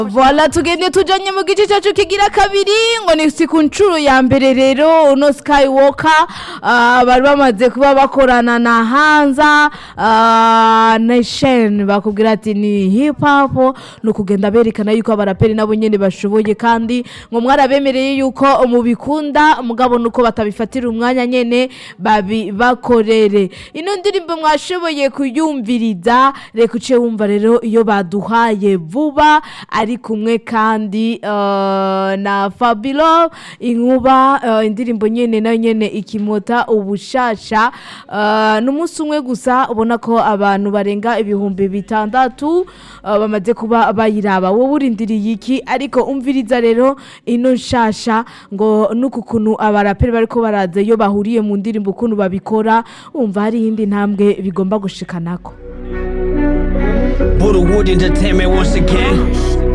Voila tugende tujanye mu gice cyacu kigira kabiri ngo ni si ku nshuro ya mbere rero uno Skywalker ah, bari bamaze kuba bakorana na Hanza ah, Nation bakubwira ati ni hip hop no kugenda berekana yuko abaraperi nabo nyene bashoboye kandi ngo mwarabemereye yuko mubikunda mugabo nuko batabifatira umwanya nyene babi bakorere ino ndirimbo mwashoboye kuyumviriza reka uce wumva rero iyo baduhaye vuba ari kumwe kandi eh, na Fabilo inkuba eh, indirimbo nyene nayo nyene ikimota ubushasha eh, n'umunsi umwe gusa ubona ko abantu barenga ibihumbi bitandatu eh, bamaze kuba bayiraba wowe urindiriye iki ariko umviriza rero ino nshasha ngo nuku kuntu abaraperi bariko baraza iyo bahuriye mu ndirimbo ukuntu babikora wumva hari iyindi ntambwe bigomba gushikanako Buddha Wood Entertainment once again.